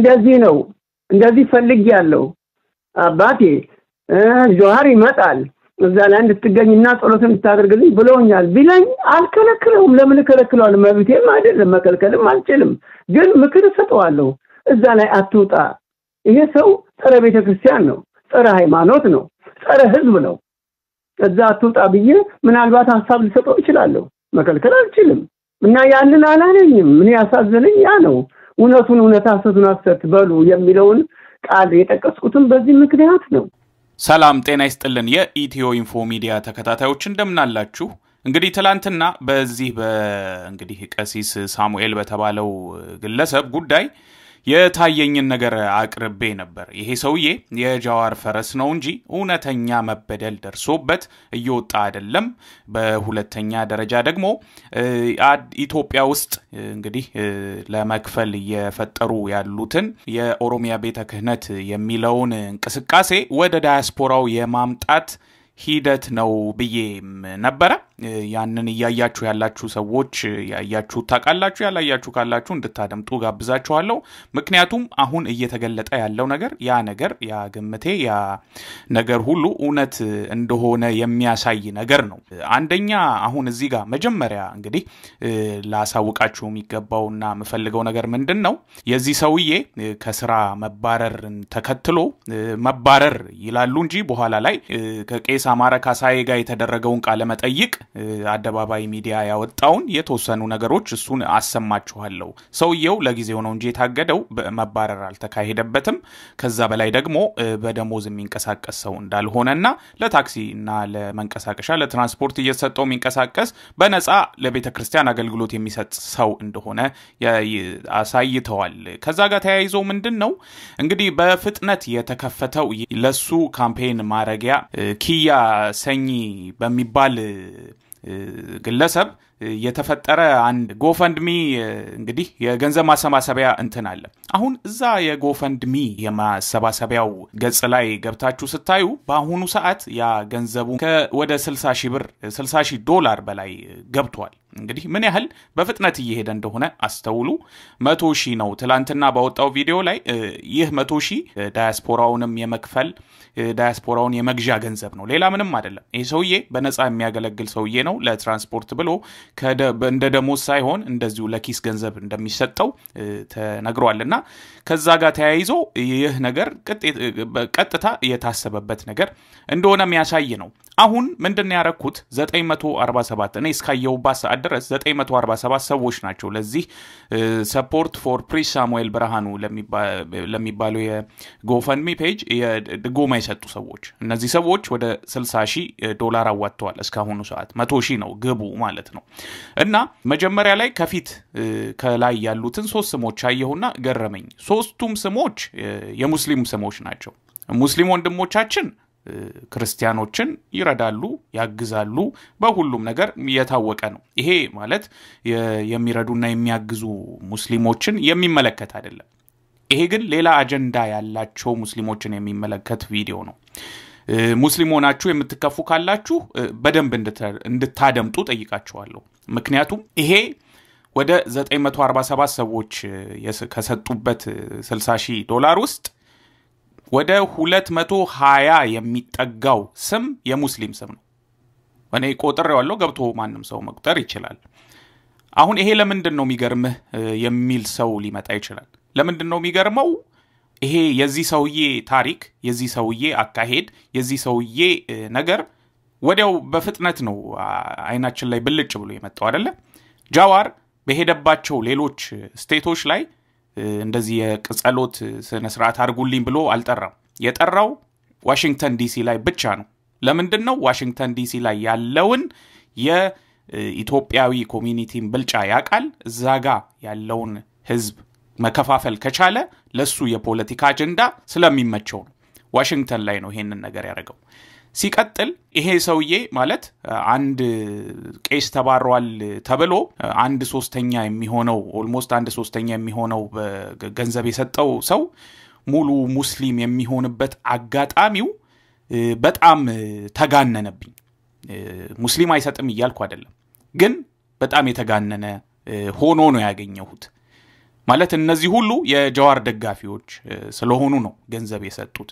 እንደዚህ ነው እንደዚህ ፈልግ ያለው አባቴ ጆሀር ይመጣል እዛ ላይ እንድትገኝና ጸሎት እንድታደርግልኝ ብለውኛል ቢለኝ አልከለክለውም። ለምን እከለክለዋለሁ? መብቴም አይደለም መከልከልም አልችልም። ግን ምክር እሰጠዋለሁ። እዛ ላይ አትውጣ። ይሄ ሰው ጸረ ቤተ ክርስቲያን ነው፣ ጸረ ሃይማኖት ነው፣ ጸረ ህዝብ ነው። እዛ አትውጣ ብዬ ምናልባት ሀሳብ ልሰጠው እችላለሁ። መከልከል አልችልም። እና ያንን አላለኝም። ምን ያሳዘነኝ ያ ነው። እውነቱን እውነት ሐሰቱን ሐሰት በሉ የሚለውን ቃል የጠቀስኩትም በዚህ ምክንያት ነው። ሰላም ጤና ይስጥልን። የኢትዮ ኢንፎ ሚዲያ ተከታታዮች እንደምናላችሁ። እንግዲህ ትላንትና በዚህ በእንግዲህ ቀሲስ ሳሙኤል በተባለው ግለሰብ ጉዳይ የታየኝን ነገር አቅርቤ ነበር። ይሄ ሰውዬ የጃዋር ፈረስ ነው እንጂ እውነተኛ መበደል ደርሶበት እየወጣ አይደለም። በሁለተኛ ደረጃ ደግሞ ኢትዮጵያ ውስጥ እንግዲህ ለመክፈል እየፈጠሩ ያሉትን የኦሮሚያ ቤተ ክህነት የሚለውን እንቅስቃሴ ወደ ዳያስፖራው የማምጣት ሂደት ነው ብዬም ነበረ። ያንን እያያችሁ ያላችሁ ሰዎች ያያችሁ ታውቃላችሁ፣ ያላያችሁ ካላችሁ እንድታደምጡ ጋብዛችኋለሁ። ምክንያቱም አሁን እየተገለጠ ያለው ነገር ያ ነገር ያ ግምቴ ያ ነገር ሁሉ እውነት እንደሆነ የሚያሳይ ነገር ነው። አንደኛ አሁን እዚህ ጋር መጀመሪያ እንግዲህ ላሳውቃችሁ የሚገባውና የምፈልገው ነገር ምንድን ነው የዚህ ሰውዬ ከስራ መባረርን ተከትሎ መባረር ይላሉ እንጂ በኋላ ላይ ከቄስ አማረ ካሳዬ ጋር የተደረገውን ቃለ መጠይቅ አደባባይ ሚዲያ ያወጣውን የተወሰኑ ነገሮች እሱን አሰማችኋለሁ። ሰውየው ለጊዜው ነው እንጂ የታገደው መባረር አልተካሄደበትም። ከዛ በላይ ደግሞ በደሞዝ የሚንቀሳቀስ ሰው እንዳልሆነና ለታክሲ እና ለመንቀሳቀሻ ለትራንስፖርት እየተሰጠው የሚንቀሳቀስ በነፃ ለቤተ ክርስቲያን አገልግሎት የሚሰጥ ሰው እንደሆነ አሳይተዋል። ከዛ ጋር ተያይዞ ምንድን ነው እንግዲህ በፍጥነት የተከፈተው ለሱ ካምፔን ማረጊያ ኪያ ሰኚ በሚባል ግለሰብ የተፈጠረ አንድ ጎፈንድሚ እንግዲህ የገንዘብ ማሰባሰቢያ እንትን አለ። አሁን እዛ የጎፈንድሚ የማሰባሰቢያው ገጽ ላይ ገብታችሁ ስታዩ በአሁኑ ሰዓት ያ ገንዘቡ ወደ 60 ሺህ ብር 60 ሺህ ዶላር በላይ ገብቷል። እንግዲህ ምን ያህል በፍጥነት እየሄደ እንደሆነ አስተውሉ። መቶ ሺህ ነው ትላንትና ባወጣው ቪዲዮ ላይ ይህ መቶ ሺህ ዳያስፖራውንም የመክፈል ዳያስፖራውን የመግዣ ገንዘብ ነው፣ ሌላ ምንም አይደለም። ይህ ሰውዬ በነፃ የሚያገለግል ሰውዬ ነው። ለትራንስፖርት ብሎ እንደ ደሞዝ ሳይሆን እንደዚሁ ለኪስ ገንዘብ እንደሚሰጠው ተነግሯል። እና ከዛ ጋር ተያይዞ ይህ ነገር ቀጥታ የታሰበበት ነገር እንደሆነ የሚያሳይ ነው። አሁን ምንድን ነው ያረኩት? 947 እኔ እስካየሁባት ሰዓት ድረስ 947 ሰዎች ናቸው ለዚህ ሰፖርት ፎር ፕሪስ ሳሙኤል ብርሃኑ ለሚባለው የጎፈንሚ ፔጅ ድጎማ የሰጡ ሰዎች። እነዚህ ሰዎች ወደ 60 ሺህ ዶላር አዋጥተዋል እስካሁኑ ሰዓት። መቶ ሺህ ነው ግቡ ማለት ነው። እና መጀመሪያ ላይ ከፊት ከላይ ያሉትን ሶስት ስሞች አየሁና ገረመኝ። ሶስቱም ስሞች የሙስሊም ስሞች ናቸው። ሙስሊም ወንድሞቻችን ክርስቲያኖችን ይረዳሉ፣ ያግዛሉ። በሁሉም ነገር የታወቀ ነው። ይሄ ማለት የሚረዱና የሚያግዙ ሙስሊሞችን የሚመለከት አይደለም። ይሄ ግን ሌላ አጀንዳ ያላቸው ሙስሊሞችን የሚመለከት ቪዲዮ ነው። ሙስሊም ሆናችሁ የምትከፉ ካላችሁ በደንብ እንድታደምጡ ጠይቃችኋለሁ። ምክንያቱም ይሄ ወደ 947 ሰዎች ከሰጡበት 60 ሺህ ዶላር ውስጥ ወደ 220 የሚጠጋው ስም የሙስሊም ስም ነው። እኔ ቆጥሬዋለሁ። ገብቶ ማንም ሰው መቁጠር ይችላል። አሁን ይሄ ለምንድን ነው የሚገርምህ የሚል ሰው ሊመጣ ይችላል። ለምንድን ነው የሚገርመው? ይሄ የዚህ ሰውዬ ታሪክ፣ የዚህ ሰውዬ አካሄድ፣ የዚህ ሰውዬ ነገር ወዲያው በፍጥነት ነው አይናችን ላይ ብልጭ ብሎ የመጣው አይደለ? ጃዋር በሄደባቸው ሌሎች ስቴቶች ላይ እንደዚህ የጸሎት ስነ ስርዓት አድርጉልኝ ብሎ አልጠራም። የጠራው ዋሽንግተን ዲሲ ላይ ብቻ ነው። ለምንድን ነው? ዋሽንግተን ዲሲ ላይ ያለውን የኢትዮጵያዊ ኮሚኒቲን ብልጫ ያውቃል። እዛ ጋ ያለውን ህዝብ መከፋፈል ከቻለ ለሱ የፖለቲካ አጀንዳ ስለሚመቸው ነው። ዋሽንግተን ላይ ነው ይሄንን ነገር ያደረገው። ሲቀጥል ይሄ ሰውዬ ማለት አንድ ቄስ ተባሯል ተብሎ አንድ ሶስተኛ የሚሆነው ኦልሞስት አንድ ሶስተኛ የሚሆነው ገንዘብ የሰጠው ሰው ሙሉ ሙስሊም የሚሆንበት አጋጣሚው በጣም ተጋነነብኝ። ሙስሊም አይሰጥም እያልኩ አይደለም፣ ግን በጣም የተጋነነ ሆኖ ነው ያገኘሁት። ማለት እነዚህ ሁሉ የጀዋር ደጋፊዎች ስለሆኑ ነው ገንዘብ የሰጡት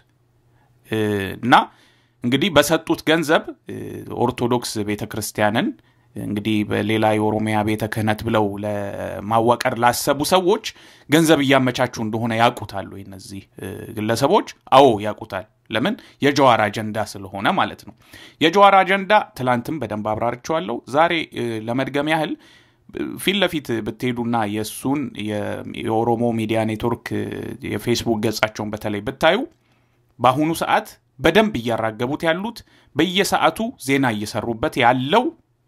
እና እንግዲህ በሰጡት ገንዘብ ኦርቶዶክስ ቤተ ክርስቲያንን እንግዲህ በሌላ የኦሮሚያ ቤተ ክህነት ብለው ለማዋቀር ላሰቡ ሰዎች ገንዘብ እያመቻቹ እንደሆነ ያውቁታሉ እነዚህ ግለሰቦች። አዎ ያውቁታል። ለምን? የጀዋር አጀንዳ ስለሆነ ማለት ነው። የጀዋር አጀንዳ ትላንትም በደንብ አብራርቸዋለሁ። ዛሬ ለመድገም ያህል ፊት ለፊት ብትሄዱና የእሱን የኦሮሞ ሚዲያ ኔትወርክ የፌስቡክ ገጻቸውን በተለይ ብታዩ በአሁኑ ሰዓት በደንብ እያራገቡት ያሉት በየሰዓቱ ዜና እየሰሩበት ያለው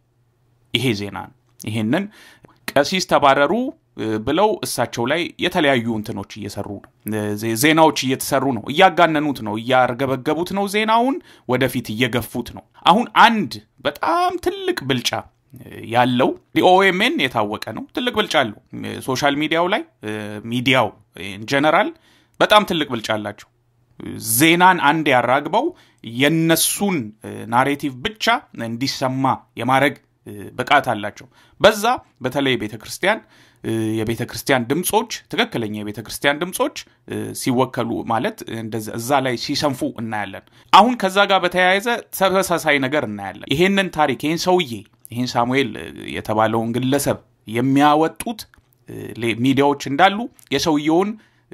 ይሄ ዜና ነው። ይሄንን ቀሲስ ተባረሩ ብለው እሳቸው ላይ የተለያዩ እንትኖች እየሰሩ ነው። ዜናዎች እየተሰሩ ነው። እያጋነኑት ነው። እያርገበገቡት ነው። ዜናውን ወደፊት እየገፉት ነው። አሁን አንድ በጣም ትልቅ ብልጫ ያለው ኦኤምኤን የታወቀ ነው። ትልቅ ብልጫ አለው ሶሻል ሚዲያው ላይ ሚዲያው ጀነራል በጣም ትልቅ ብልጫ አላቸው። ዜናን አንድ ያራግበው የነሱን ናሬቲቭ ብቻ እንዲሰማ የማድረግ ብቃት አላቸው። በዛ በተለይ ቤተ ክርስቲያን የቤተ ክርስቲያን ድምፆች ትክክለኛ የቤተ ክርስቲያን ድምፆች ሲወከሉ ማለት እዛ ላይ ሲሰንፉ እናያለን። አሁን ከዛ ጋር በተያያዘ ተመሳሳይ ነገር እናያለን። ይሄንን ታሪክ ይህን ሰውዬ ይህን ሳሙኤል የተባለውን ግለሰብ የሚያወጡት ሚዲያዎች እንዳሉ የሰውየውን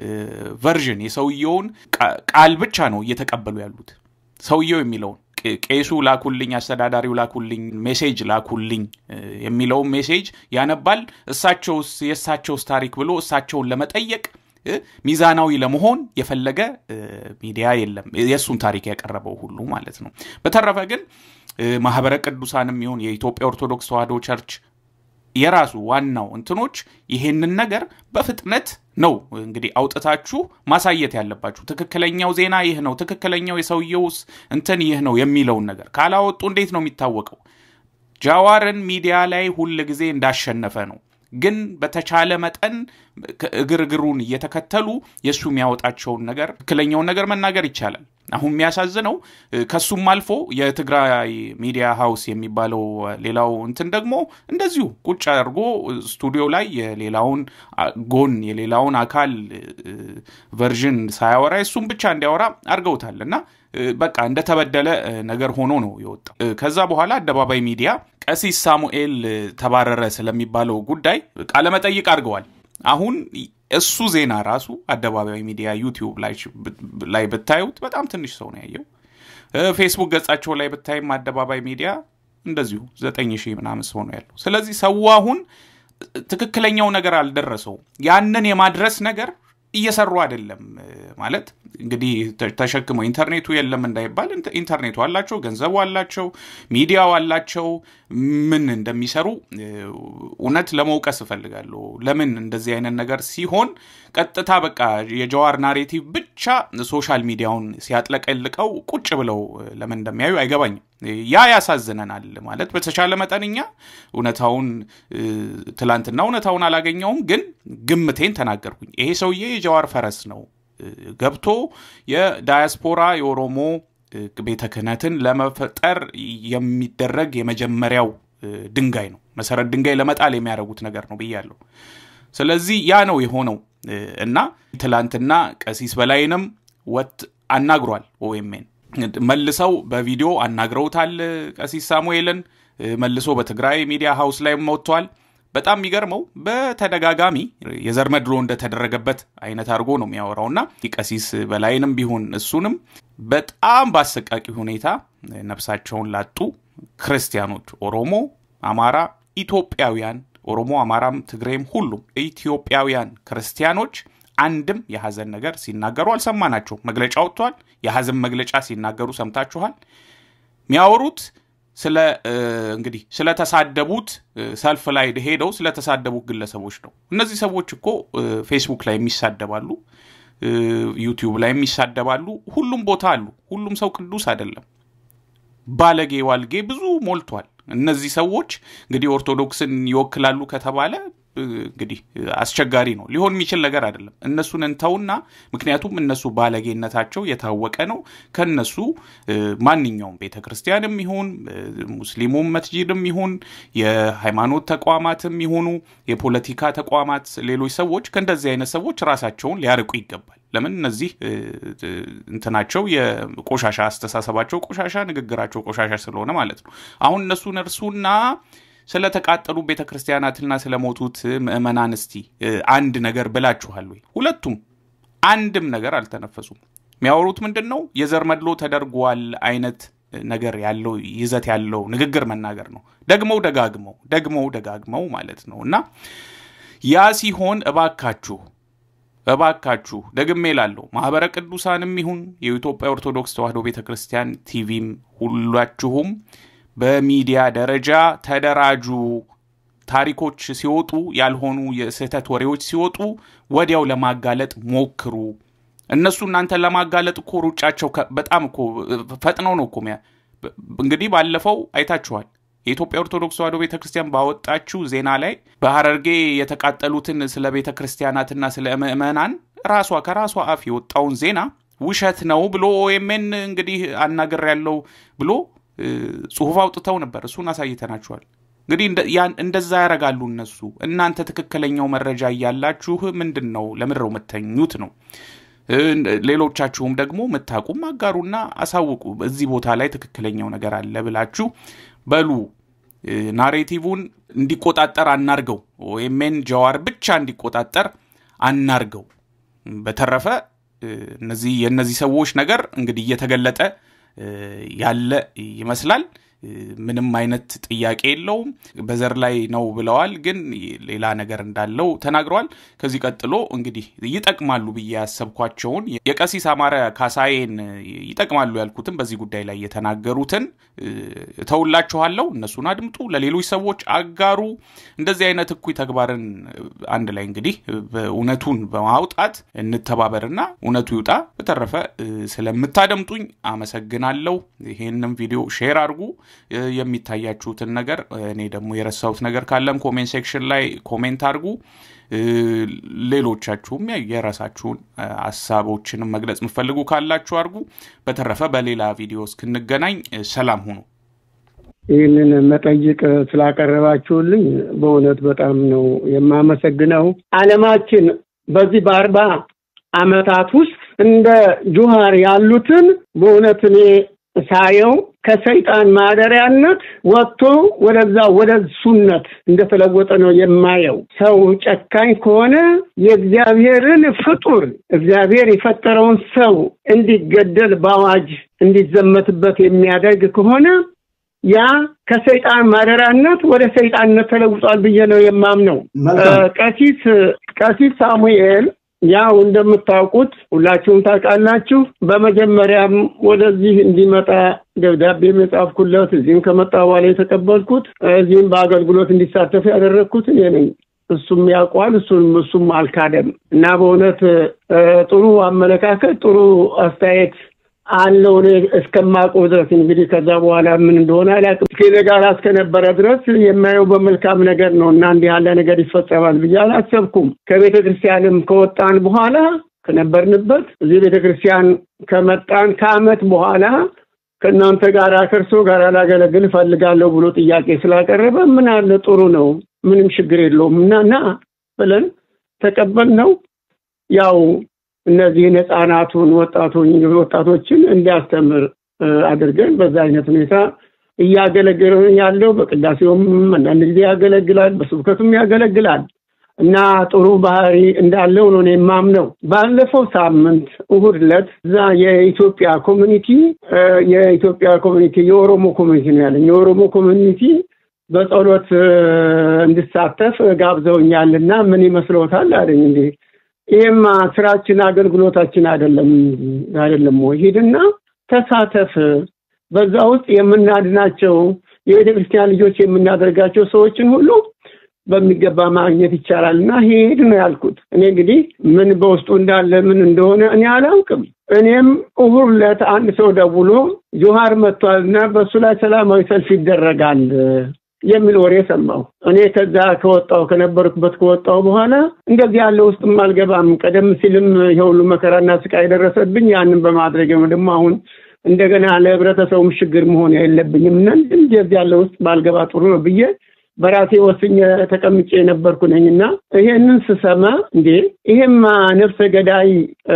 ቨርዥን የሰውየውን ቃል ብቻ ነው እየተቀበሉ ያሉት። ሰውየው የሚለውን ቄሱ ላኩልኝ፣ አስተዳዳሪው ላኩልኝ፣ ሜሴጅ ላኩልኝ የሚለውን ሜሴጅ ያነባል። እሳቸውስ የእሳቸውስ ታሪክ ብሎ እሳቸውን ለመጠየቅ ሚዛናዊ ለመሆን የፈለገ ሚዲያ የለም፣ የእሱን ታሪክ ያቀረበው ሁሉ ማለት ነው። በተረፈ ግን ማህበረ ቅዱሳንም ይሁን የኢትዮጵያ ኦርቶዶክስ ተዋሕዶ ቸርች የራሱ ዋናው እንትኖች ይሄንን ነገር በፍጥነት ነው እንግዲህ አውጥታችሁ ማሳየት ያለባችሁ። ትክክለኛው ዜና ይህ ነው፣ ትክክለኛው የሰውየውስ እንትን ይህ ነው የሚለውን ነገር ካላወጡ እንዴት ነው የሚታወቀው? ጃዋርን ሚዲያ ላይ ሁል ጊዜ እንዳሸነፈ ነው። ግን በተቻለ መጠን እግር እግሩን እየተከተሉ የእሱ የሚያወጣቸውን ነገር ትክክለኛውን ነገር መናገር ይቻላል። አሁን የሚያሳዝነው ከሱም አልፎ የትግራይ ሚዲያ ሀውስ የሚባለው ሌላው እንትን ደግሞ እንደዚሁ ቁጭ አድርጎ ስቱዲዮ ላይ የሌላውን ጎን የሌላውን አካል ቨርዥን ሳያወራ እሱም ብቻ እንዲያወራ አድርገውታል እና በቃ እንደተበደለ ነገር ሆኖ ነው የወጣው። ከዛ በኋላ አደባባይ ሚዲያ ቀሲስ ሳሙኤል ተባረረ ስለሚባለው ጉዳይ ቃለመጠይቅ አድርገዋል። አሁን እሱ ዜና ራሱ አደባባይ ሚዲያ ዩቲዩብ ላይ ብታዩት በጣም ትንሽ ሰው ነው ያየው። ፌስቡክ ገጻቸው ላይ ብታይም አደባባይ ሚዲያ እንደዚሁ ዘጠኝ ሺህ ምናምን ሰው ነው ያለው። ስለዚህ ሰው አሁን ትክክለኛው ነገር አልደረሰውም። ያንን የማድረስ ነገር እየሰሩ አይደለም ማለት እንግዲህ ተሸክመው ኢንተርኔቱ የለም እንዳይባል ኢንተርኔቱ አላቸው፣ ገንዘቡ አላቸው፣ ሚዲያው አላቸው። ምን እንደሚሰሩ እውነት ለመውቀስ እፈልጋለሁ። ለምን እንደዚህ አይነት ነገር ሲሆን ቀጥታ በቃ የጀዋር ናሬቲቭ ብቻ ሶሻል ሚዲያውን ሲያጥለቀልቀው ቁጭ ብለው ለምን እንደሚያዩ አይገባኝም። ያ ያሳዝነናል። ማለት በተቻለ መጠንኛ እውነታውን ትላንትና እውነታውን አላገኘውም፣ ግን ግምቴን ተናገርኩኝ። ይሄ ሰውዬ የጀዋር ፈረስ ነው ገብቶ የዳያስፖራ የኦሮሞ ቤተ ክህነትን ለመፈጠር የሚደረግ የመጀመሪያው ድንጋይ ነው። መሰረት ድንጋይ ለመጣል የሚያደርጉት ነገር ነው ብያለሁ። ስለዚህ ያ ነው የሆነው እና ትላንትና ቀሲስ በላይንም ወጥ አናግሯል። ኦኤምኤን መልሰው በቪዲዮ አናግረውታል። ቀሲስ ሳሙኤልን መልሶ በትግራይ ሚዲያ ሀውስ ላይ ወጥቷል። በጣም የሚገርመው በተደጋጋሚ የዘር መድሎ እንደተደረገበት አይነት አድርጎ ነው የሚያወራውና ቀሲስ በላይንም ቢሆን እሱንም በጣም በአሰቃቂ ሁኔታ ነፍሳቸውን ላጡ ክርስቲያኖች ኦሮሞ፣ አማራ፣ ኢትዮጵያውያን ኦሮሞ፣ አማራም፣ ትግሬም ሁሉም ኢትዮጵያውያን ክርስቲያኖች አንድም የሐዘን ነገር ሲናገሩ አልሰማናቸው። መግለጫ ወጥቷል። የሐዘን መግለጫ ሲናገሩ ሰምታችኋል። የሚያወሩት ስለ እንግዲህ ስለተሳደቡት ሰልፍ ላይ ሄደው ስለተሳደቡት ግለሰቦች ነው። እነዚህ ሰዎች እኮ ፌስቡክ ላይ የሚሳደባሉ፣ ዩቲዩብ ላይ የሚሳደባሉ፣ ሁሉም ቦታ አሉ። ሁሉም ሰው ቅዱስ አይደለም። ባለጌ ዋልጌ ብዙ ሞልቷል። እነዚህ ሰዎች እንግዲህ ኦርቶዶክስን ይወክላሉ ከተባለ እንግዲህ አስቸጋሪ ነው፣ ሊሆን የሚችል ነገር አይደለም። እነሱን እንተውና ምክንያቱም እነሱ ባለጌነታቸው የታወቀ ነው። ከነሱ ማንኛውም ቤተ ክርስቲያንም ይሁን ሙስሊሙም መስጂድም ይሁን የሃይማኖት ተቋማትም ይሁኑ የፖለቲካ ተቋማት፣ ሌሎች ሰዎች ከእንደዚህ አይነት ሰዎች ራሳቸውን ሊያርቁ ይገባል። ለምን እነዚህ እንትናቸው የቆሻሻ አስተሳሰባቸው ቆሻሻ፣ ንግግራቸው ቆሻሻ ስለሆነ ማለት ነው። አሁን እነሱን እርሱና ስለተቃጠሉ ቤተ ክርስቲያናትና ስለሞቱት ምዕመናን እስቲ አንድ ነገር ብላችኋል ወይ? ሁለቱም አንድም ነገር አልተነፈሱም። የሚያወሩት ምንድን ነው? የዘር መድሎ ተደርጓል አይነት ነገር ያለው ይዘት ያለው ንግግር መናገር ነው። ደግመው ደጋግመው ደግመው ደጋግመው ማለት ነው። እና ያ ሲሆን እባካችሁ እባካችሁ ደግሜ ላለው ማህበረ ቅዱሳንም ይሁን የኢትዮጵያ ኦርቶዶክስ ተዋሕዶ ቤተ ክርስቲያን ቲቪም ሁላችሁም በሚዲያ ደረጃ ተደራጁ። ታሪኮች ሲወጡ ያልሆኑ የስህተት ወሬዎች ሲወጡ ወዲያው ለማጋለጥ ሞክሩ። እነሱ እናንተን ለማጋለጥ እኮ ሩጫቸው በጣም እኮ ፈጥነው ነው እኮ እንግዲህ ባለፈው አይታችኋል። የኢትዮጵያ ኦርቶዶክስ ተዋሕዶ ቤተ ክርስቲያን ባወጣችው ዜና ላይ በሐረርጌ የተቃጠሉትን ስለ ቤተ ክርስቲያናትና ስለ ምዕመናን ራሷ ከራሷ አፍ የወጣውን ዜና ውሸት ነው ብሎ ኦኤምኤን እንግዲህ አናገር ያለው ብሎ ጽሁፍ አውጥተው ነበር። እሱን አሳይተናችኋል። እንግዲህ እንደዛ ያደርጋሉ እነሱ። እናንተ ትክክለኛው መረጃ እያላችሁ ምንድን ነው ለምድረው የምተኙት ነው። ሌሎቻችሁም ደግሞ ምታቁም አጋሩና አሳውቁ። እዚህ ቦታ ላይ ትክክለኛው ነገር አለ ብላችሁ በሉ። ናሬቲቭን እንዲቆጣጠር አናርገው። ኦኤምኤን ጀዋር ብቻ እንዲቆጣጠር አናርገው። በተረፈ እነዚህ የእነዚህ ሰዎች ነገር እንግዲህ እየተገለጠ ያለ ይመስላል። ምንም አይነት ጥያቄ የለውም። በዘር ላይ ነው ብለዋል፣ ግን ሌላ ነገር እንዳለው ተናግረዋል። ከዚህ ቀጥሎ እንግዲህ ይጠቅማሉ ብዬ ያሰብኳቸውን የቀሲስ አማረ ካሳዬን ይጠቅማሉ ያልኩትን በዚህ ጉዳይ ላይ የተናገሩትን እተውላችኋለሁ። እነሱን አድምጡ፣ ለሌሎች ሰዎች አጋሩ። እንደዚህ አይነት እኩይ ተግባርን አንድ ላይ እንግዲህ እውነቱን በማውጣት እንተባበርና እውነቱ ይውጣ። በተረፈ ስለምታደምጡኝ አመሰግናለሁ። ይሄንም ቪዲዮ ሼር አድርጉ የሚታያችሁትን ነገር እኔ ደግሞ የረሳሁት ነገር ካለም ኮሜንት ሴክሽን ላይ ኮሜንት አድርጉ። ሌሎቻችሁም የራሳችሁን ሀሳቦችንም መግለጽ የምፈልጉ ካላችሁ አድርጉ። በተረፈ በሌላ ቪዲዮ እስክንገናኝ ሰላም ሁኑ። ይህንን መጠይቅ ስላቀረባችሁልኝ በእውነት በጣም ነው የማመሰግነው። ዓለማችን በዚህ በአርባ ዓመታት ውስጥ እንደ ጁሃር ያሉትን በእውነት እኔ ሳየው ከሰይጣን ማደሪያነት ወጥቶ ወደዛ ወደ እሱነት እንደተለወጠ ነው የማየው። ሰው ጨካኝ ከሆነ የእግዚአብሔርን ፍጡር እግዚአብሔር የፈጠረውን ሰው እንዲገደል በአዋጅ እንዲዘመትበት የሚያደርግ ከሆነ ያ ከሰይጣን ማደሪያነት ወደ ሰይጣንነት ተለውጧል ብዬ ነው የማምነው። ቀሲስ ቀሲስ ሳሙኤል ያው እንደምታውቁት ሁላችሁም ታውቃላችሁ። በመጀመሪያም ወደዚህ እንዲመጣ ደብዳቤ የጻፍኩለት እዚህም ከመጣ በኋላ የተቀበልኩት እዚህም በአገልግሎት እንዲሳተፍ ያደረግኩት እኔ ነኝ። እሱም ያውቋል። እሱም እሱም አልካደም እና በእውነት ጥሩ አመለካከት፣ ጥሩ አስተያየት አለው እኔ እስከማውቀው ድረስ እንግዲህ ከዛ በኋላ ምን እንደሆነ አላውቅም። ከእኔ ጋር እስከነበረ ድረስ የማየው በመልካም ነገር ነው እና እንዲህ ያለ ነገር ይፈጸማል ብዬ አላሰብኩም። ከቤተ ክርስቲያንም ከወጣን በኋላ ከነበርንበት እዚህ ቤተ ክርስቲያን ከመጣን ከዓመት በኋላ ከእናንተ ጋር ከእርሶ ጋር ላገለግል እፈልጋለሁ ብሎ ጥያቄ ስላቀረበ ምን አለ ጥሩ ነው፣ ምንም ችግር የለውም እና ና ብለን ተቀበልነው ያው እነዚህን ህፃናቱን ወጣቶችን እንዲያስተምር አድርገን በዛ አይነት ሁኔታ እያገለገለን ያለው በቅዳሴውም አንዳንድ ጊዜ ያገለግላል፣ በስብከቱም ያገለግላል እና ጥሩ ባህሪ እንዳለው ነው የማምነው። ባለፈው ሳምንት እሁድ ዕለት እዛ የኢትዮጵያ ኮሚኒቲ የኢትዮጵያ ኮሚኒቲ የኦሮሞ ኮሚኒቲ ነው ያለኝ የኦሮሞ ኮሚኒቲ በጸሎት እንድሳተፍ ጋብዘውኛል እና ምን ይመስለዎታል አለኝ እንዴ ይሄማ ስራችን አገልግሎታችን አይደለም አይደለም ወይ? ሂድና ተሳተፍ። በዛ ውስጥ የምናድናቸው የቤተ ክርስቲያን ልጆች የምናደርጋቸው ሰዎችን ሁሉ በሚገባ ማግኘት ይቻላል እና ሄድ ነው ያልኩት። እኔ እንግዲህ ምን በውስጡ እንዳለ ምን እንደሆነ እኔ አላውቅም። እኔም እሑድ ዕለት አንድ ሰው ደውሎ ጆሃር መጥቷል እና በእሱ ላይ ሰላማዊ ሰልፍ ይደረጋል የሚል ወሬ ሰማሁ። እኔ ከዛ ከወጣሁ ከነበርኩበት ከወጣሁ በኋላ እንደዚህ ያለ ውስጥም አልገባም። ቀደም ሲልም የሁሉ መከራና ስቃይ የደረሰብኝ ያንን በማድረግ ነው። ደግሞ አሁን እንደገና ለህብረተሰቡም ችግር መሆን የለብኝም እና እንደዚህ ያለ ውስጥ ባልገባ ጥሩ ነው ብዬ በራሴ ወስኜ ተቀምጬ የነበርኩ ነኝ እና ይሄንን ስሰማ እንዴ ይሄማ ነፍሰ ገዳይ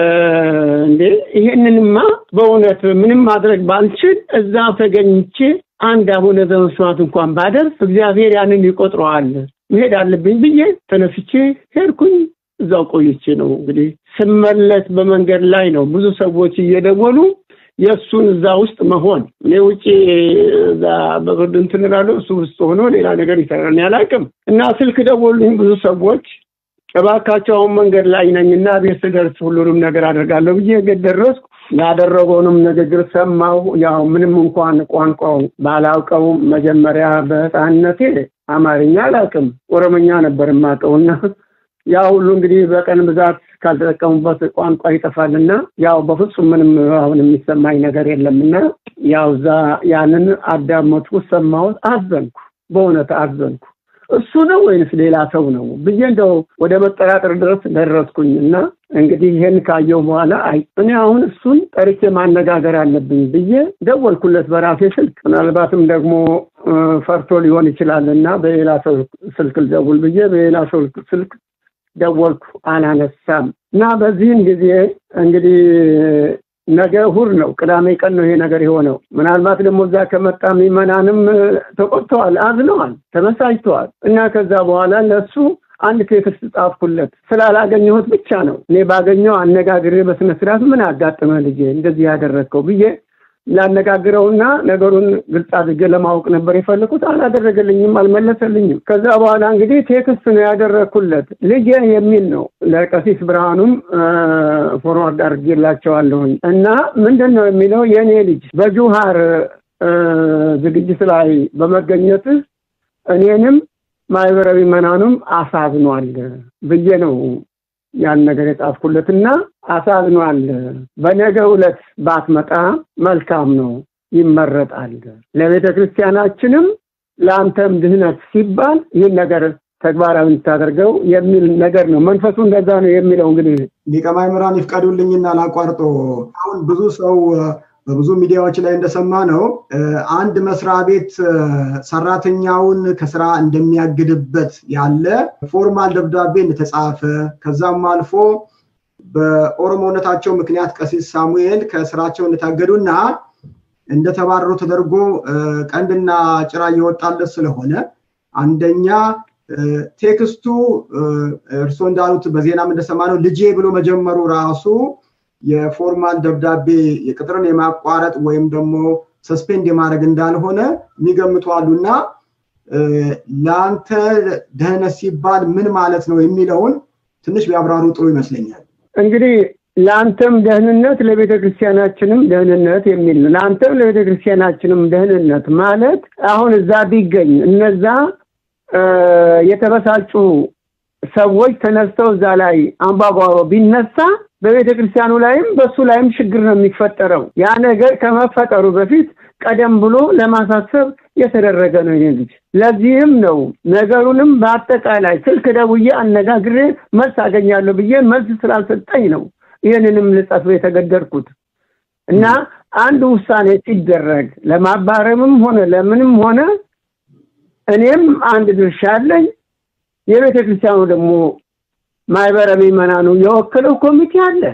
እንዴ ይሄንንማ በእውነት ምንም ማድረግ ባልችል እዛ ተገኝቼ አንድ አቡነ ዘበሰማያት እንኳን ባደርስ እግዚአብሔር ያንን ይቆጥረዋል መሄድ አለብኝ ብዬ ተነስቼ ሄድኩኝ። እዛው ቆይቼ ነው እንግዲህ ስመለስ በመንገድ ላይ ነው ብዙ ሰዎች እየደወሉ የእሱን እዛ ውስጥ መሆን እኔ ውጭ እዛ በብርድ እንትን እላለሁ እሱ ውስጥ ሆኖ ሌላ ነገር ይሰራል አላውቅም። እና ስልክ ደወሉኝ ብዙ ሰዎች እባካቸው አሁን መንገድ ላይ ነኝና ቤት ስደርስ ሁሉንም ነገር አደርጋለሁ ብዬ ቤት ደረስኩ። ያደረገውንም ንግግር ሰማሁ። ያው ምንም እንኳን ቋንቋው ባላውቀውም መጀመሪያ በሕፃንነቴ አማርኛ አላውቅም፣ ኦሮምኛ ነበር የማውቀውና ያ ሁሉ እንግዲህ በቀን ብዛት ካልተጠቀሙበት ቋንቋ ይጠፋልና ያው በፍጹም ምንም አሁን የሚሰማኝ ነገር የለምና ያው እዛ ያንን አዳመጥኩ፣ ሰማሁት፣ አዘንኩ። በእውነት አዘንኩ። እሱ ነው ወይንስ ሌላ ሰው ነው ብዬ እንደው ወደ መጠራጠር ድረስ ደረስኩኝ እና እንግዲህ ይሄን ካየው በኋላ አይ እኔ አሁን እሱን ጠርቼ ማነጋገር አለብኝ ብዬ ደወልኩለት በራሴ ስልክ። ምናልባትም ደግሞ ፈርቶ ሊሆን ይችላል እና በሌላ ሰው ስልክ ልደውል ብዬ በሌላ ሰው ስልክ ደወልኩ፣ አላነሳም እና በዚህን ጊዜ እንግዲህ ነገ እሑድ ነው፣ ቅዳሜ ቀን ነው ይሄ ነገር የሆነው። ምናልባት ደግሞ እዛ ከመጣ ምዕመናንም ተቆጥተዋል፣ አዝነዋል፣ ተመሳጅተዋል እና ከዛ በኋላ ለእሱ አንድ ቴክስት ጻፍኩለት ስላላገኘሁት ብቻ ነው። እኔ ባገኘው አነጋግሬ በስነ ስርዓት ምን አጋጥመ ልጄ እንደዚህ ያደረግከው ብዬ ላነጋግረውና ነገሩን ግልጽ አድርጌ ለማወቅ ነበር የፈለኩት። አላደረገልኝም፣ አልመለሰልኝም። ከዛ በኋላ እንግዲህ ቴክስት ነው ያደረግኩለት ልጄ የሚል ነው። ለቀሲስ ብርሃኑም ፎርዋርድ አድርጌላቸዋለሁኝ እና ምንድን ነው የሚለው የእኔ ልጅ በጁሃር ዝግጅት ላይ በመገኘትህ እኔንም ማህበራዊ መናኑም አሳዝኗል ብዬ ነው ያን ነገር የጻፍኩለትና አሳዝኗል። በነገ ዕለት ባትመጣ መልካም ነው፣ ይመረጣል። ለቤተ ክርስቲያናችንም ለአንተም ድህነት ሲባል ይህን ነገር ተግባራዊ እንድታደርገው የሚል ነገር ነው። መንፈሱ እንደዛ ነው የሚለው። እንግዲህ ሊቀ ማእምራን ይፍቀዱልኝና ላቋርጦ። አሁን ብዙ ሰው በብዙ ሚዲያዎች ላይ እንደሰማ ነው አንድ መስሪያ ቤት ሰራተኛውን ከስራ እንደሚያግድበት ያለ ፎርማል ደብዳቤ እንደተጻፈ ከዛም አልፎ በኦሮሞነታቸው ምክንያት ቀሲስ ሳሙኤል ከስራቸው እንደታገዱና እንደተባረሩ ተደርጎ ቀንድና ጭራ እየወጣለት ስለሆነ አንደኛ ቴክስቱ እርስዎ እንዳሉት በዜናም እንደሰማ ነው ልጄ ብሎ መጀመሩ ራሱ የፎርማል ደብዳቤ የቅጥርን የማቋረጥ ወይም ደግሞ ሰስፔንድ የማድረግ እንዳልሆነ የሚገምቱ አሉና ለአንተ ደህንነት ሲባል ምን ማለት ነው የሚለውን ትንሽ ቢያብራሩ ጥሩ ይመስለኛል። እንግዲህ ለአንተም ደህንነት ለቤተ ክርስቲያናችንም ደህንነት የሚል ነው። ለአንተም ለቤተ ክርስቲያናችንም ደህንነት ማለት አሁን እዛ ቢገኝ እነዛ የተበሳጩ ሰዎች ተነስተው እዛ ላይ አምባጓሮ ቢነሳ በቤተ ክርስቲያኑ ላይም በሱ ላይም ችግር ነው የሚፈጠረው። ያ ነገር ከመፈጠሩ በፊት ቀደም ብሎ ለማሳሰብ የተደረገ ነው ይሄ ልጅ። ለዚህም ነው ነገሩንም በአጠቃላይ ስልክ ደውዬ አነጋግሬ መልስ አገኛለሁ ብዬ መልስ ስላልሰጠኝ ነው ይህንንም ልጽፍ የተገደድኩት እና አንድ ውሳኔ ሲደረግ ለማባረምም ሆነ ለምንም ሆነ እኔም አንድ ድርሻ አለኝ። የቤተ ክርስቲያኑ ደግሞ ማህበረ ምዕመናኑ የወከለው ኮሚቴ አለ።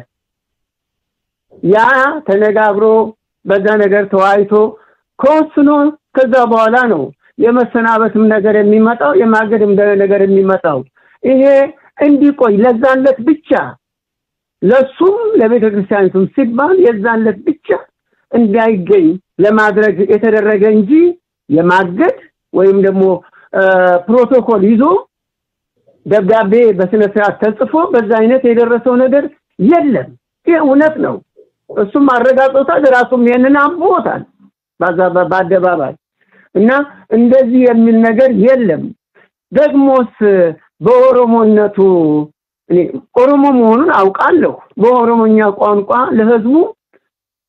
ያ ተነጋግሮ በዛ ነገር ተወያይቶ ከወስኖ ከዛ በኋላ ነው የመሰናበትም ነገር የሚመጣው የማገድም ነገር የሚመጣው። ይሄ እንዲቆይ ለዛለት ብቻ ለሱም ለቤተ ክርስቲያኒቱም ሲባል የዛለት ብቻ እንዳይገኝ ለማድረግ የተደረገ እንጂ የማገድ ወይም ደግሞ ፕሮቶኮል ይዞ ደብዳቤ በስነ ስርዓት ተጽፎ በዛ አይነት የደረሰው ነገር የለም። ይህ እውነት ነው። እሱም አረጋግጦታል። ራሱም ይሄንን አምቦታል በአደባባይ እና እንደዚህ የሚል ነገር የለም። ደግሞስ በኦሮሞነቱ እኔ ኦሮሞ መሆኑን አውቃለሁ። በኦሮሞኛ ቋንቋ ለህዝቡ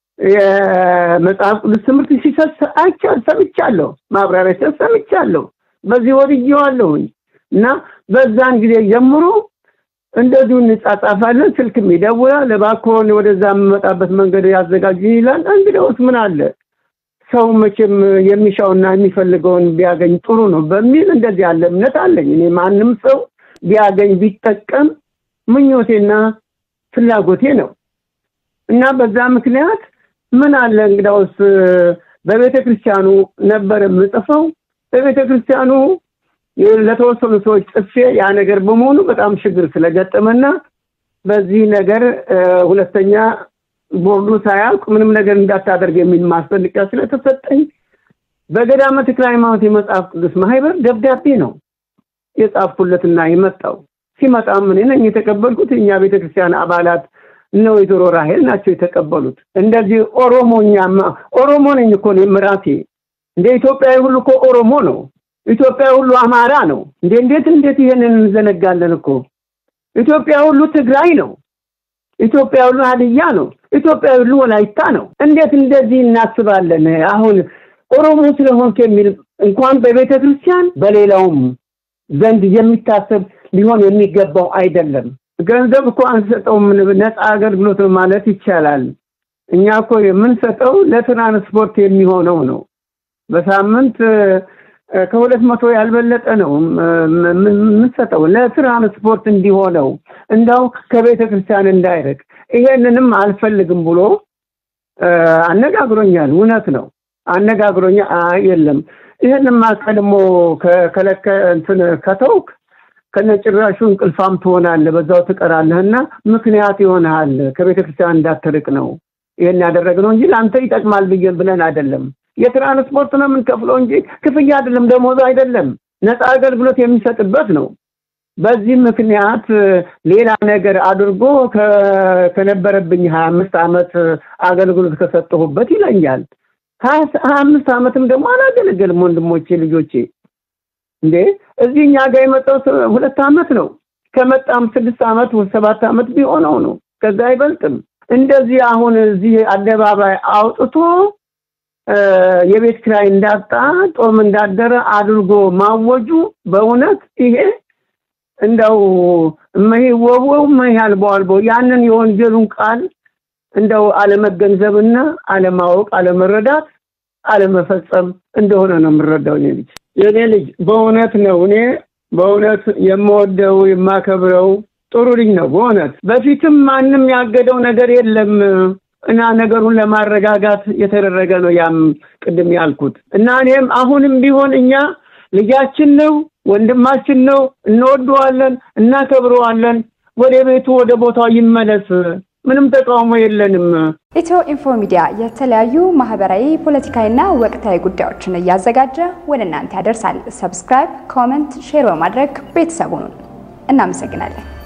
የመጽሐፍ ቅዱስ ትምህርት ሲሰጥ አይቻል ሰምቻለሁ። ማብራሪያ ሲሰጥ ሰምቻለሁ። በዚህ ወድጄዋለሁኝ እና በዛን ጊዜ ጀምሮ እንደዚሁ እንጻጻፋለን። ስልክም ይደውላል። እባክዎን ወደዛ የምመጣበት መንገድ ያዘጋጅ ይላል። እንግዲያውስ ምን አለ ሰው መቼም የሚሻውና የሚፈልገውን ቢያገኝ ጥሩ ነው በሚል እንደዚህ ያለ እምነት አለኝ። እኔ ማንም ሰው ቢያገኝ ቢጠቀም ምኞቴና ፍላጎቴ ነው እና በዛ ምክንያት ምን አለ እንግዳውስ በቤተ ክርስቲያኑ ነበር የምጽፈው። በቤተ ክርስቲያኑ ለተወሰኑ ሰዎች ጽፌ ያ ነገር በመሆኑ በጣም ችግር ስለገጠመና በዚህ ነገር ሁለተኛ ቦርዱ ሳያውቅ ምንም ነገር እንዳታደርግ የሚል ማስጠንቀቂያ ስለተሰጠኝ በገዳመ ተክለ ሃይማኖት የመጽሐፍ ቅዱስ ማህበር ደብዳቤ ነው የጻፍኩለትና የመጣው። ሲመጣም እኔ ነኝ የተቀበልኩት። እኛ ቤተክርስቲያን አባላት እነ ወይዘሮ ራሄል ናቸው የተቀበሉት። እንደዚህ ኦሮሞኛማ ኦሮሞ ነኝ እኮ እኔም ራሴ እንደ ኢትዮጵያዊ ሁሉ እኮ ኦሮሞ ነው። ኢትዮጵያዊ ሁሉ አማራ ነው። እንዴ እንዴት እንዴት ይሄንን እንዘነጋለን እኮ ኢትዮጵያ ሁሉ ትግራይ ነው። ኢትዮጵያ ሁሉ ሀዲያ ነው። ኢትዮጵያ ሁሉ ወላይታ ነው። እንዴት እንደዚህ እናስባለን? አሁን ኦሮሞ ስለሆንክ የሚል እንኳን በቤተ ክርስቲያን በሌላውም ዘንድ የሚታሰብ ሊሆን የሚገባው አይደለም። ገንዘብ እኮ አንሰጠውም፣ ነፃ አገልግሎት ማለት ይቻላል። እኛ እኮ የምንሰጠው ለትራንስፖርት የሚሆነው ነው። በሳምንት ከሁለት መቶ ያልበለጠ ነው የምንሰጠው ለትራንስፖርት እንዲሆነው እንዳው ከቤተ ክርስቲያን እንዳይርቅ። ይሄንንም አልፈልግም ብሎ አነጋግሮኛል። እውነት ነው አነጋግሮኛል። አይ የለም ይሄንማ ቀድሞ ከከለከ እንትን ከተውክ ከነጭራሹ እንቅልፋም ትሆናለህ፣ በዛው ትቀራለህና ምክንያት ይሆናል ከቤተ ክርስቲያን እንዳትርቅ ነው ይሄን ያደረግነው እንጂ ለአንተ ይጠቅማል ብዬ ብለን አይደለም። የትራንስፖርት ነው የምንከፍለው እንጂ ክፍያ አይደለም፣ ደሞዝ አይደለም። ነፃ አገልግሎት የሚሰጥበት ነው። በዚህ ምክንያት ሌላ ነገር አድርጎ ከነበረብኝ ሀያ አምስት ዓመት አገልግሎት ከሰጠሁበት ይለኛል። ሀያ አምስት ዓመትም ደግሞ አላገለገልም። ወንድሞቼ ልጆቼ፣ እንዴ እዚህ እኛ ጋር የመጣው ሁለት ዓመት ነው። ከመጣም ስድስት ዓመት ሰባት ዓመት ቢሆነው ነው። ከዛ አይበልጥም። እንደዚህ አሁን እዚህ አደባባይ አውጥቶ የቤት ኪራይ እንዳጣ ጦም እንዳደረ አድርጎ ማወጁ በእውነት ይሄ እንደው እመይወወው እመይያልበው አልበው ያንን የወንጀሉን ቃል እንደው አለመገንዘብና አለማወቅ፣ አለመረዳት፣ አለመፈጸም እንደሆነ ነው የምረዳው። እኔ ልጅ የእኔ ልጅ በእውነት ነው እኔ በእውነት የምወደው የማከብረው ጥሩ ልጅ ነው። በእውነት በፊትም ማንም ያገደው ነገር የለም እና ነገሩን ለማረጋጋት የተደረገ ነው። ያም ቅድም ያልኩት እና እኔም አሁንም ቢሆን እኛ ልጃችን ነው፣ ወንድማችን ነው፣ እንወደዋለን፣ እናከብረዋለን። ወደ ቤቱ ወደ ቦታው ይመለስ። ምንም ተቃውሞ የለንም። ኢትዮ ኢንፎ ሚዲያ የተለያዩ ማህበራዊ፣ ፖለቲካዊና ወቅታዊ ጉዳዮችን እያዘጋጀ ወደ እናንተ ያደርሳል። ሰብስክራይብ፣ ኮመንት፣ ሼር በማድረግ ቤተሰቡን እናመሰግናለን።